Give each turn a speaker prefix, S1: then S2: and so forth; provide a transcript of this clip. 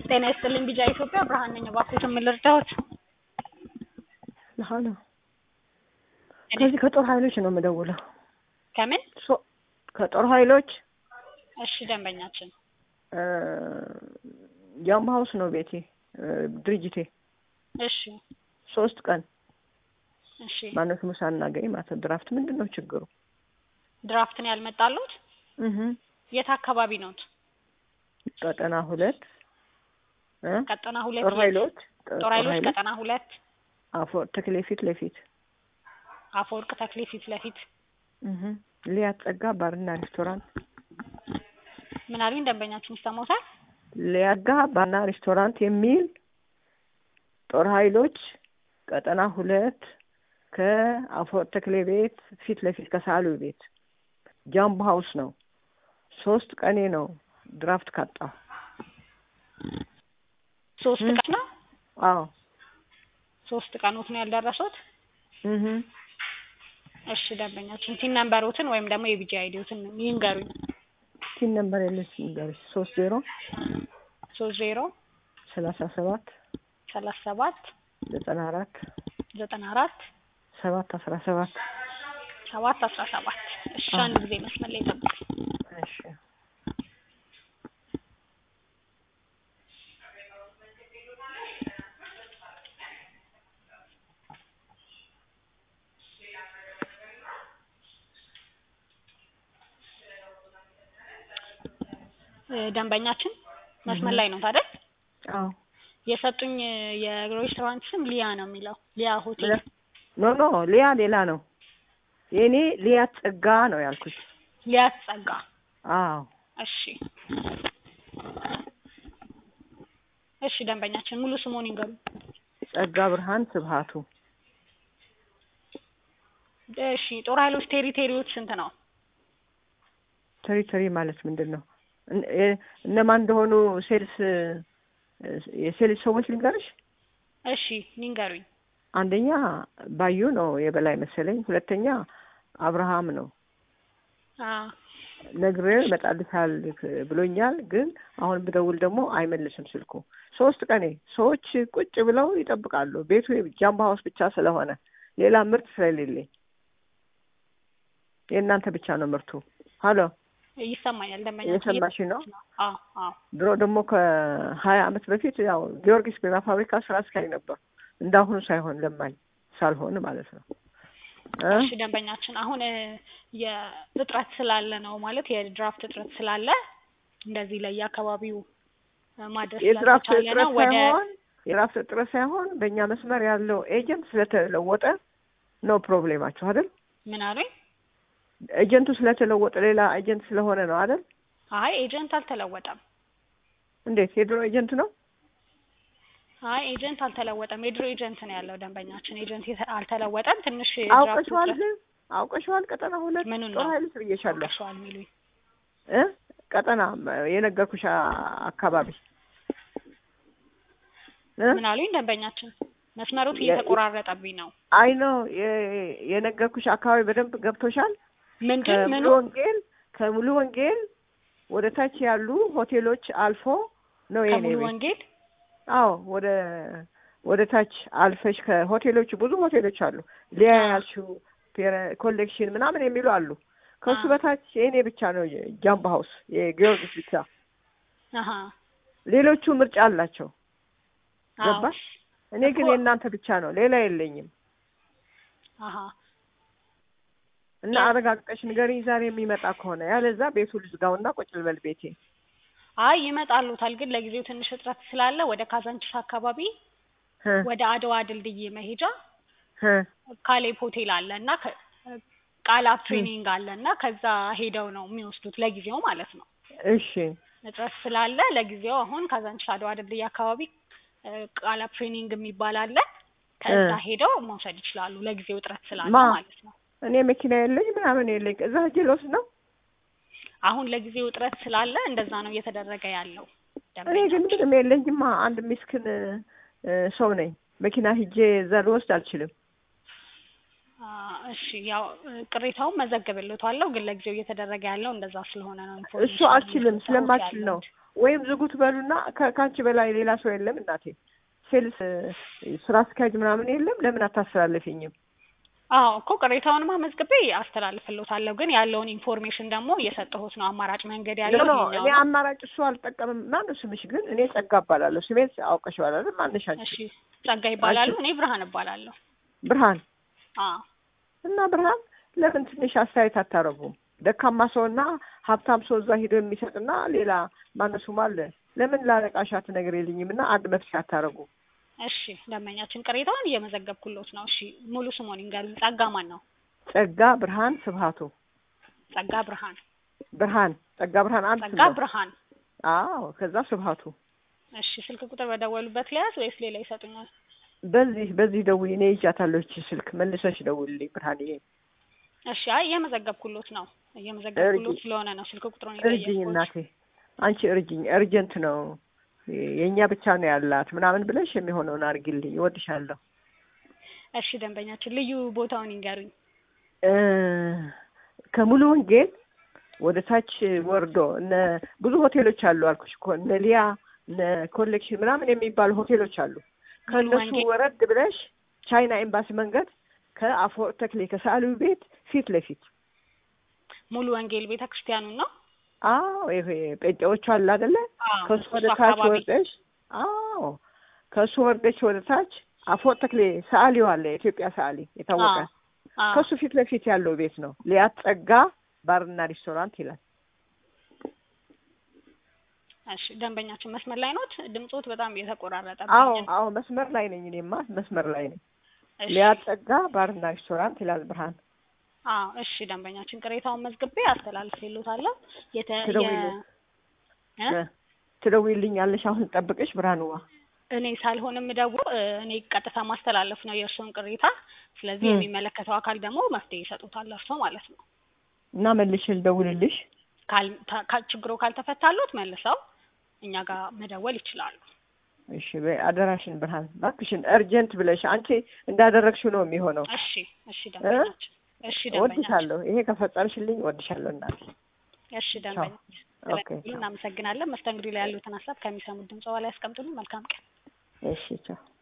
S1: ጤና ይስጥልኝ ቢጃ ኢትዮጵያ ብርሃን ነኝ። እባክዎትን ምን ልርዳዎት?
S2: ለሀና ከዚህ ከጦር ኃይሎች ነው የምደውለው።
S1: ከምን?
S2: ሶ- ከጦር ኃይሎች
S1: እሺ ደንበኛችን
S2: ጃምባ ሀውስ ነው ቤቴ እ፣ ድርጅቴ
S1: እሺ
S2: ሶስት ቀን
S1: እሺ
S2: ማነው ስሙ ሳናገኝ ማለት ነው። ድራፍት ምንድን ነው ችግሩ?
S1: ድራፍትን ያልመጣሉት
S2: እህ
S1: የት አካባቢ ነዎት?
S2: ቀጠና ሁለት እ?
S1: ቀጠና ሁለት
S2: ጦር
S1: የት?
S2: ኃይሎች
S1: ጦር ኃይሎች ቀጠና ሁለት
S2: አፎ ተክሌ ፊት ለፊት
S1: አፈወርቅ ተክሌ ፊት ለፊት
S2: እህ ሊያ ጸጋ ባርና ሬስቶራንት
S1: ምን አሉኝ ደንበኛችን ይሰማዎታል?
S2: ሊያጋ ባርና ሬስቶራንት የሚል ጦር ኃይሎች ቀጠና ሁለት ከአፈወርቅ ተክሌ ቤት ፊት ለፊት ከሳሉ ቤት ጃምቦ ሀውስ ነው። ሶስት ቀኔ ነው ድራፍት ካጣሁ።
S1: ሶስት
S2: እ?
S1: ቀን ነው
S2: አዎ
S1: ሶስት ቀኖት ነው ያልደረሱት?
S2: እህ
S1: እሺ ደንበኛችን ቲን ነምበሮትን ወይም ደግሞ የቢጂ አይዲዎትን ይንገሩኝ።
S2: ቲን ነምበር የለች ንገርሽ ሶስት ዜሮ
S1: ሶስት ዜሮ
S2: ሰላሳ ሰባት
S1: ሰላሳ ሰባት
S2: ዘጠና አራት
S1: ዘጠና አራት
S2: ሰባት አስራ ሰባት
S1: ሰባት አስራ ሰባት እሺ
S2: አዎ።
S1: አንድ ጊዜ መስመር ላይ ጠብቁኝ።
S2: እሺ
S1: እ፣ ደንበኛችን መስመር
S2: እህ።
S1: ላይ ነው ታዲያ
S2: አዎ
S1: የሰጡኝ እ፣ የሬስቶራንት ስም ሊያ ነው የሚለው ሊያ ሆቴል
S2: ለ- ኖ ኖ ሊያ ሌላ ነው። የእኔ ሊያ ጸጋ ነው ያልኩሽ።
S1: ሊያ ጸጋ
S2: አዎ
S1: እሺ እሺ ደንበኛችን ሙሉ ስሙን ይንገሩ
S2: ጸጋ ብርሃን ስብሃቱ
S1: እሺ ጦር ኃይሎች ቴሪቴሪዎች ስንት ነው
S2: ቴሪቶሪ ማለት ምንድን ነው? እን- እ- እነማን እንደሆኑ ሴልስ እ፣ የሴልስ ሰዎች ልንገርሽ።
S1: እሺ ይንገሩኝ
S2: አንደኛ ባዩ ነው የበላይ መሰለኝ። ሁለተኛ አብርሃም ነው
S1: አ
S2: ነግሬው ይመጣልሻል ብሎኛል። ግን አሁን ብደውል ደግሞ አይመልስም ስልኩ። ሶስት ቀኔ ሰዎች ቁጭ ብለው ይጠብቃሉ። ቤቱ ጃምባ ሀውስ ብቻ ስለሆነ ሌላ ምርት ስለሌለኝ የእናንተ ብቻ ነው ምርቱ። ሀሎ
S1: ይሰማኛል ደንበኛችን
S2: እየሰማሽ ነው?
S1: አዎ አዎ
S2: ድሮ ደግሞ ከሀያ አመት በፊት ያው ጊዮርጊስ ቢራ ፋብሪካ ስራ አስኪያጅ ነበር። እንዳሁኑ ሳይሆን ለማኝ ሳልሆን ማለት ነው እ?
S1: እሺ ደንበኛችን አሁን እ፣ የእጥረት ስላለ ነው ማለት የድራፍት እጥረት ስላለ እንደዚህ ለየአካባቢው እ፣ ማድረስ
S2: የድራፍት
S1: ስላልተቻለ
S2: እጥረት
S1: ነው ወደ
S2: ሳይሆን የድራፍት እጥረት ሳይሆን በእኛ መስመር ያለው ኤጀንት ስለተለወጠ ነው ፕሮብሌማችሁ አይደል?
S1: ምን አሉኝ
S2: ኤጀንቱ ስለተለወጠ ሌላ ኤጀንት ስለሆነ ነው አይደል?
S1: አይ ኤጀንት አልተለወጠም
S2: እንዴት የድሮ ኤጀንት ነው?
S1: አይ ኤጀንት አልተለወጠም የድሮ ኤጀንት ነው ያለው ደንበኛችን ኤጀንት የተ- አልተለወጠም ትንሽ የድራፍት
S2: አውቀሽዋል
S1: እጥረት
S2: ግን አውቀሽዋል። ቀጠና ሁለት
S1: ምኑን
S2: ጦር
S1: ነው?
S2: ኃይሎች ብዬሻለሁ
S1: አውቀሽዋል የሚሉኝ
S2: እ ቀጠና የነገርኩሽ አ- አካባቢ እ
S1: ምን አሉኝ ደንበኛችን መስመሮት
S2: የ-
S1: እየተቆራረጠብኝ ነው
S2: አይ ነው የ- የነገርኩሽ አካባቢ በደንብ ገብቶሻል።
S1: ምንድን
S2: ከሙሉ
S1: ምኑ
S2: ወንጌል ከሙሉ ወንጌል ወደ ታች ያሉ ሆቴሎች አልፎ ነው የኔ
S1: ከሙሉ
S2: ቤት።
S1: ወንጌል
S2: አዎ ወደ ወደ ታች አልፈሽ ከሆቴሎቹ ብዙ ሆቴሎች አሉ። ሊያ
S1: አዎ።
S2: ያልሽው ፔረ- ኮሌክሽን ምናምን የሚሉ አሉ። ከሱ
S1: አዎ።
S2: በታች የእኔ ብቻ ነው ጃምባ ሀውስ የጊዮርጊስ ብቻ።
S1: አሀ
S2: ሌሎቹ ምርጫ አላቸው።
S1: አዎ
S2: ገባሽ? እኔ ግን
S1: እኮ-
S2: የእናንተ ብቻ ነው፣ ሌላ የለኝም።
S1: አሀ
S2: እና አረጋግጠሽ ንገሪኝ ዛሬ የሚመጣ ከሆነ ያለዛ ቤቱ ልዝጋውና ቁጭ ልበል ቤቴ።
S1: አይ ይመጣሉታል ግን ለጊዜው ትንሽ እጥረት ስላለ ወደ ካዛንቺስ አካባቢ
S2: ህ
S1: ወደ አድዋ ድልድይ መሄጃ
S2: ህ
S1: ካሌብ ሆቴል አለ እና ከ- ቃላብ ትሬኒንግ አለ እና ከዛ ሄደው ነው የሚወስዱት ለጊዜው ማለት ነው።
S2: እሺ
S1: እጥረት ስላለ ለጊዜው አሁን ካዛንቺስ አድዋ ድልድይ አካባቢ እ፣ ቃላብ ትሬኒንግ የሚባል አለ ከዛ
S2: እ።
S1: ሄደው መውሰድ ይችላሉ ለጊዜው እጥረት ስላለ
S2: ማ?
S1: ማለት ነው።
S2: እኔ መኪና የለኝ ምናምን የለኝ። እዛ ሂጅ ልወስድ ነው።
S1: አሁን ለጊዜው እጥረት ስላለ እንደዛ ነው እየተደረገ ያለው።
S2: እኔ ግን ምንም የለኝማ። አንድ ሚስክን እ፣ ሰው ነኝ። መኪና ሂጄ እዛ ልወስድ አልችልም።
S1: አ፣ እሺ ያው እ፣ ቅሬታውን መዘግብልዎታለሁ ግን ለጊዜው እየተደረገ ያለው እንደዛ ስለሆነ ነው።
S2: እሱ አልችልም ስለማልችል ነው። ወይም ዝጉት በሉና ከ- ከአንቺ በላይ ሌላ ሰው የለም እናቴ። ሴልስ እ፣ ስራ አስኪያጅ ምናምን የለም። ለምን አታስተላልፊኝም?
S1: አዎ እኮ ቅሬታውንማ መዝግቤ አስተላልፍልዎታለሁ። ግን ያለውን ኢንፎርሜሽን ደግሞ እየሰጠሁት ነው። አማራጭ መንገድ
S2: ኖ
S1: ያለው
S2: ኖ
S1: ይኸኛው
S2: እኔ
S1: ነው።
S2: አማራጭ እሱ አልጠቀምም። ማነው ስምሽ ግን? እኔ ጸጋ እባላለሁ። ስሜን አውቀሽ ባላለ ማነሽ አንቺ?
S1: እሺ ጸጋ ይባላሉ። እኔ ብርሃን እባላለሁ።
S2: ብርሃን
S1: አዎ
S2: እና ብርሃን ለምን ትንሽ አስተያየት አታረጉም? ደካማ ሰውና ሀብታም ሰው እዛ ሂዶ የሚሰጥና ሌላ ማነሱም አለ። ለምን ላለቃሻት ነገር የልኝም እና አንድ መፍትሄ አታረጉም?
S1: እሺ ደንበኛችን ቅሬታውን እየመዘገብኩሎት ነው። እሺ ሙሉ ስሞን ይንገሩኝ። ጸጋ ማን ነው?
S2: ጸጋ ብርሃን ስብሀቱ
S1: ጸጋ ብርሃን።
S2: ብርሃን ጸጋ ብርሃን አንድ
S1: ጸጋ
S2: ስም ነው።
S1: ብርሃን።
S2: አዎ ከዛ ስብሀቱ
S1: እሺ ስልክ ቁጥር በደወሉበት ለያዝ ወይስ ሌላ ይሰጡኛል?
S2: በዚህ በዚህ ደውዪ። እኔ ይዣታለሁ ይህች ስልክ መልሰሽ ደውልልኝ ብርሃንዬ።
S1: እሺ አይ እየመዘገብኩሎት ነው። እየመዘገብኩሎት
S2: እርጂ-
S1: ስለሆነ ነው ስልክ ቁጥሩን
S2: እርጅኝ
S1: የጠየቅኩት።
S2: እናቴ አንቺ እርጅኝ፣ እርጀንት ነው የእኛ ብቻ ነው ያላት ምናምን ብለሽ የሚሆነውን አድርጊልኝ። እወድሻለሁ።
S1: እሺ ደንበኛችን ልዩ ቦታውን ይንገሩኝ።
S2: እ፣ ከሙሉ ወንጌል ወደ ታች ወርዶ እነ ብዙ ሆቴሎች አሉ አልኩሽ እኮ እነ ሊያ እነ ኮሌክሽን ምናምን የሚባሉ ሆቴሎች አሉ። ከእነሱ
S1: ወንጌል።
S2: ወረድ ብለሽ ቻይና ኤምባሲ መንገድ ከአፈወርቅ ተክሌ ከሰዓሊው ቤት ፊት ለፊት
S1: ሙሉ ወንጌል ቤተ ክርስቲያኑን ነው?
S2: አዎ ይሄ ጴንጤዎቹ አለ አይደለ?
S1: አዎ
S2: ከሱ ወደ
S1: እሱ
S2: ታች
S1: አካባቢ።
S2: ወርደሽ አዎ ከሱ ወርደሽ ወደ ታች አፈወርቅ ተክሌ ሰዓሊው አለ የኢትዮጵያ ሰዓሊ የታወቀ
S1: አዎ አዎ።
S2: ከሱ ፊት ለፊት ያለው ቤት ነው። ሊያት ጸጋ ባርና ሬስቶራንት ይላል።
S1: እሺ ደንበኛችን መስመር ላይ ኖት? ድምጾት በጣም እየተቆራረጠ
S2: አዎ አዎ መስመር ላይ ነኝ እኔማ መስመር ላይ ነኝ።
S1: እሺ
S2: ሊያት ጸጋ ባርና ሬስቶራንት ይላል ብርሃን።
S1: አዎ እሺ ደንበኛችን ቅሬታውን መዝግቤ አስተላልፌልዎታለሁ። የተ የ
S2: ትደውይልኝ።
S1: እ?
S2: እ፣ ትደውይልኛለሽ አሁን ጠብቅሽ ብርሃንዋ።
S1: እኔ ሳልሆንም ደግሞ እኔ ቀጥታ ማስተላለፍ ነው የእርስዎን ቅሬታ። ስለዚህ
S2: እ።
S1: የሚመለከተው አካል ደግሞ መፍትሄ ይሰጡታል እርስዎ ማለት ነው።
S2: እና መልሼ ልደውልልሽ።
S1: ካል ታ- ካ- ችግሩ ካልተፈታሎት መልሰው እኛ ጋር መደወል ይችላሉ።
S2: እሺ በይ አደራሽን ብርሃን እባክሽን እርጀንት ብለሽ አንቺ እንዳደረግሽው ነው የሚሆነው።
S1: እሺ እሺ ደንበኛችን እሺ ደንበኛችን
S2: እወድሻለሁ። ይሄ ከፈጸምሽልኝ እወድሻለሁ እናቴ።
S1: እሺ ደንበኛችን
S2: ኦኬ
S1: ስለደወሉ እናመሰግናለን። መስተንግዶ ላይ ያሉትን ሀሳብ ከሚሰሙት ድምጽ በላይ ያስቀምጡልን። መልካም ቀን።
S2: እሺ ቻው።